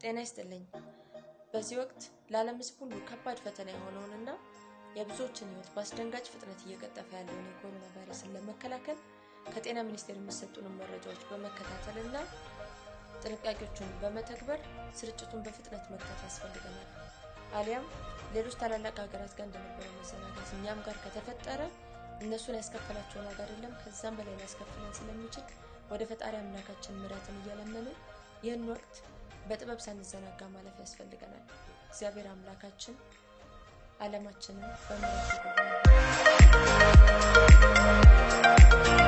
ጤና ይስጥልኝ። በዚህ ወቅት ለዓለም ሕዝብ ሁሉ ከባድ ፈተና የሆነውንና የብዙዎችን ሕይወት በአስደንጋጭ ፍጥነት እየቀጠፈ ያለውን የኮሮና ቫይረስን ለመከላከል ከጤና ሚኒስቴር የሚሰጡንን መረጃዎች በመከታተልና ጥንቃቄዎችን በመተግበር ስርጭቱን በፍጥነት መግታት ያስፈልገናል። አሊያም ሌሎች ታላላቅ ሀገራት ጋር እንደነበረው መዘናጋት እኛም ጋር ከተፈጠረ እነሱን ያስከፈላቸውን ዋጋ አይደለም ከዛም በላይ ሊያስከፍለን ስለሚችል ወደ ፈጣሪ አምላካችን ምሕረትን እየለመንን ይህን ወቅት በጥበብ ሳንዘናጋ ማለፍ ያስፈልገናል። እግዚአብሔር አምላካችን ዓለማችንን በምሕረቱ ይጎብኛል።